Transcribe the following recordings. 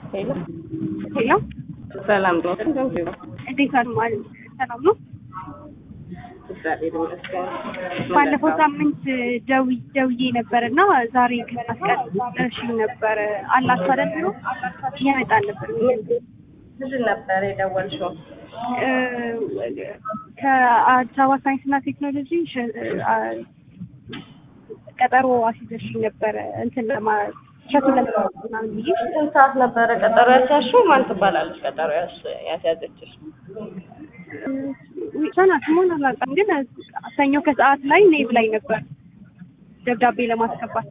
ሄሎ ሄሎ ሰላም ነው። እንደምን ነው? እንዴት አሉ ማለት ሰላም ነው። እግዚአብሔር ይመስገን። ባለፈው ሳምንት ደዊ ደውዬ ነበር እና ዛሬ ከመስቀል እሺ ነበር አላችሁ አይደል ቢሮ ይመጣል ነበር ምንድን ነበር የደወልሽው? እ፣ ከአዲስ አበባ ሳይንስና ቴክኖሎጂ ሸ- አ- ቀጠሮ አስይዘሽኝ ነበረ እንትን ለማ ሸቱን ለመስራት ምናምን ብዬ ስንት ሰዓት ነበረ ቀጠሮ ያስያዝሽው? ማን ትባላለች ቀጠሮ ያስ- ያስያዘችሽ? ሰና ስሞን አላውቅም፣ ግን ሰኞ ከሰዓት ላይ ነይ ብላኝ ነበር ደብዳቤ ለማስገባት።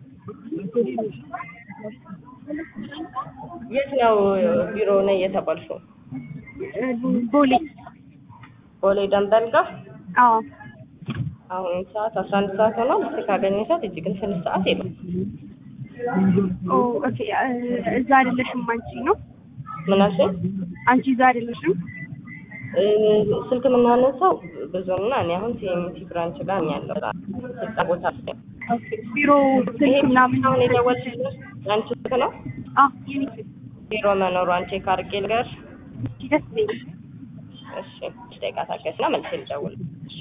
የት ነው ቢሮ ነኝ የተባልሽው? ቦሌ ቦሌ ደንበል ጋር አዎ አሁን ሰዓት አስራ አንድ ሰዓት ሆኗል። እስኪ ካገኘሻት እጅ ግን ስንት ሰዓት የለም። ኦ ኦኬ እ፣ እዛ አይደለሽም አንቺ ነው ምን አልሽኝ? አንቺ እዛ አይደለሽም እ፣ ስልክ የምናነሳው ብዙ እና እኔ አሁን ሲኤምሲ ብራንች ጋር ነኝ ያለው ስልጣ ቦታ ላይ ኦኬ ቢሮ ይሄ ስልክ ምናምን አሁን የደወልሽልሽ አንቺ ስልክ ነው? አዎ የኔ ስልክ ቢሮ መኖሯን ቼክ አድርጌ ልገርሽ። ደስ ይለኛል እሺ ደቂቃ ታገሽና መልሼ ልደውል። እሺ